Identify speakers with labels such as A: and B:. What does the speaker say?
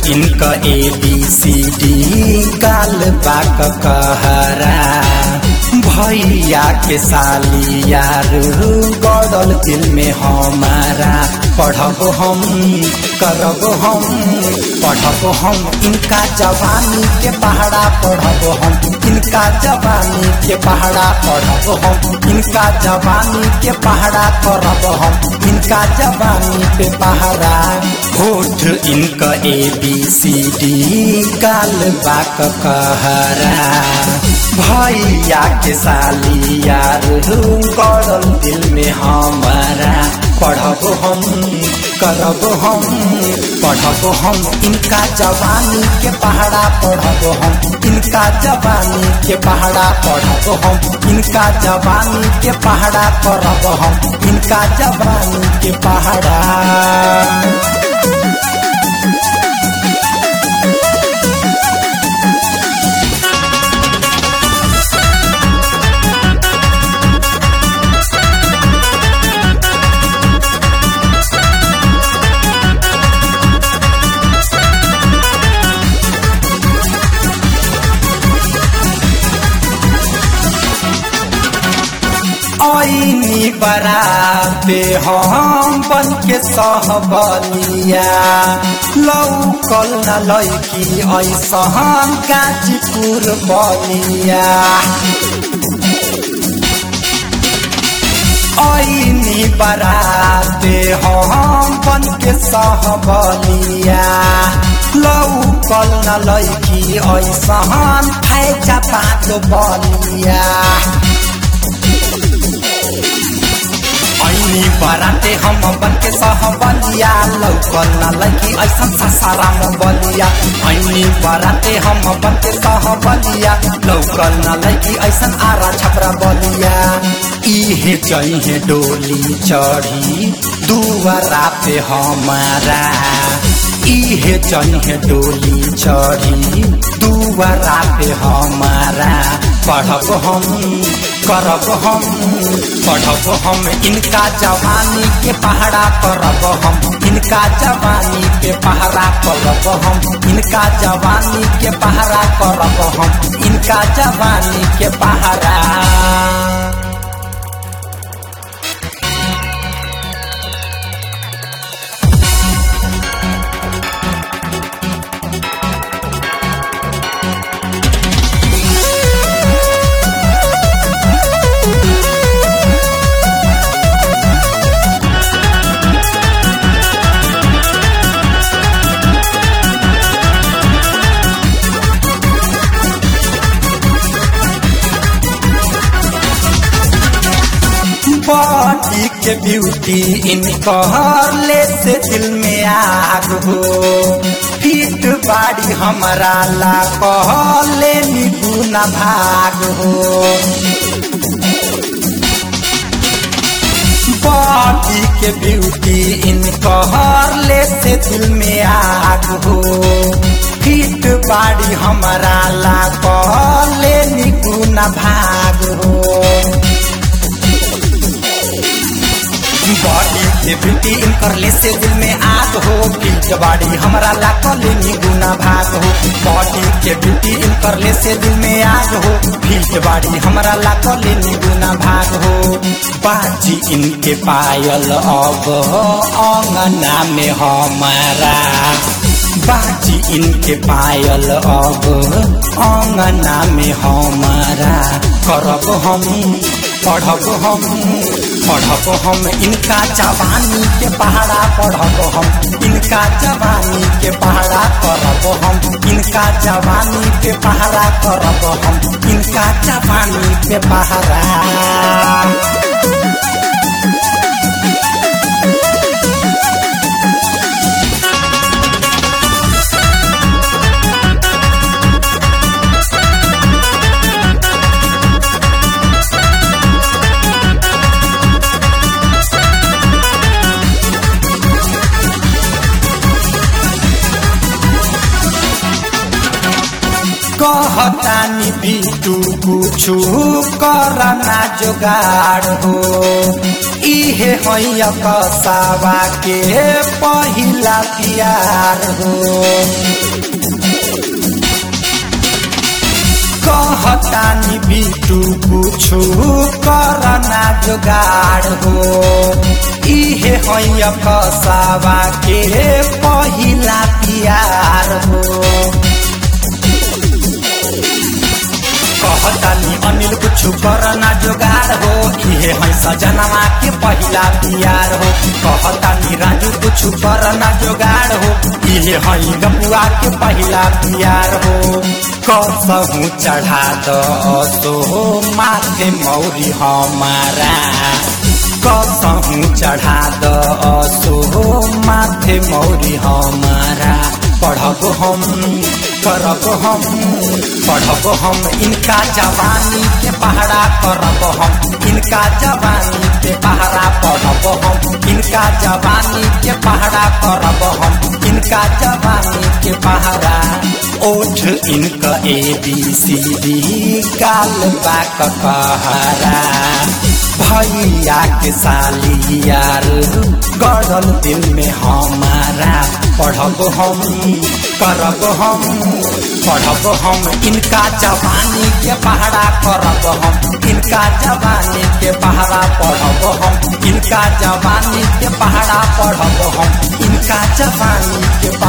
A: इनका A B C D काल बाक कहरा भैया के साली यार गड़ल दिल में हमारा पढ़ब हम करब हम पढ़ब हम इनका जवानी के पहाड़ा पढ़ब हम इनका जवानी के पहाड़ा पढ़ब हम इनका जवानी के पहाड़ा करब हम इनका जवानी पे पहाड़ा होठ इनका ए बी सी डी काल बाक कहरा भैया के साली यार गड़ल दिल में हमारा पढ़ब हम करब हम पढ़ब हम इनका जवानी के पहाड़ा पढ़ब हम इनका जवानी के पहाड़ा पढ़ब हम इनका जवानी के पहाड़ा करब हम इनका जवानी के पहाड़ा ऐनी बराते हम बन के सहबलिया लौकल न लैकी ऐसहन गाजीपुर बलिया ऐनी बराते हम बन के सहबलिया लौकल न लैकी ऐसहन फैजा पाँच बलिया ऐनी बराते हम बन के सहबलिया लौकल न लैकी ऐसन ससारा बलिया ऐनी बराते हम बन के सहबलिया लौकल न लैकी ऐसन आरा छपरा बलिया इहे जइहे डोली चढ़ी दुआरा पे हमारा इहे जइहे डोली चढ़ी दुआरा पे हमारा पढ़ब हम करब हम पढ़ब हम इनका जवानी के पहाड़ा करब हम इनका जवानी के पहाड़ा करब हम इनका जवानी के पहाड़ा करब हम इनका जवानी के पहाड़ा बॉडी के ब्यूटी इनकर ले से दिल में आग हो फिट बाड़ी हमारा ला कहले निगुना भाग हो बॉडी के ब्यूटी इनकर ले से दिल में आग हो फिट बाड़ी हमारा ला कहले निगुना भाग हो बॉडी के ब्यूटी इनकर ले से दिल में आग हो फिट बाड़ी हमारा ला कहले निगुना भाग हो बॉडी के ब्यूटी इनकर ले से दिल में आग हो फिट बाड़ी हमारा ला कहले निगुना भाग हो बाजी इनके पायल अब अंगना में हमारा बाजी इनके पायल अब अंगना में हमारा करब हम पढ़ब हम पढ़ब हम इनका जवानी के पहाड़ा पढ़ब हम इनका जवानी के पहाड़ा करब हम इनका जवानी के पहाड़ा करब हम इनका जवानी के पहाड़ा कह कहतानी बिटू कुछु करना जोगाड़ हो इहे हैया कसावा के पहिला प्यार हो कहतानी बिटू कुछु करना जोगाड़ हो इहे हैया कसावा के पहिला प्यार हो कहतानी अनिल कुछु करना जोगाड़ हो इहे है सजनवा के पहिला प्यार हो कहतानी राजू कुछु करना जोगाड़ हो इहे है गपुआ के पहिला प्यार हो कसहू चढ़ा दो माथे मौरी हमारा कसहू चढ़ा दो माथे मौरी हमारा पढ़ब हम करब हम पढ़ब हम इनका जवानी के पहरा करब हम इनका जवानी के पहरा पढ़ब हम इनका जवानी के पहरा करब हम इनका जवानी के पहरा ओठ इनका ए बी सी डी गाल बाक कहरा भैया के साली यार गड़ल दिल में हमारा पढ़ब हम करब हम पढ़ब हम इनका जवानी के पहरा करब हम इनका जवानी के पहरा पढ़ब हम इनका जवानी के पहरा पढ़ब हम इनका जवानी के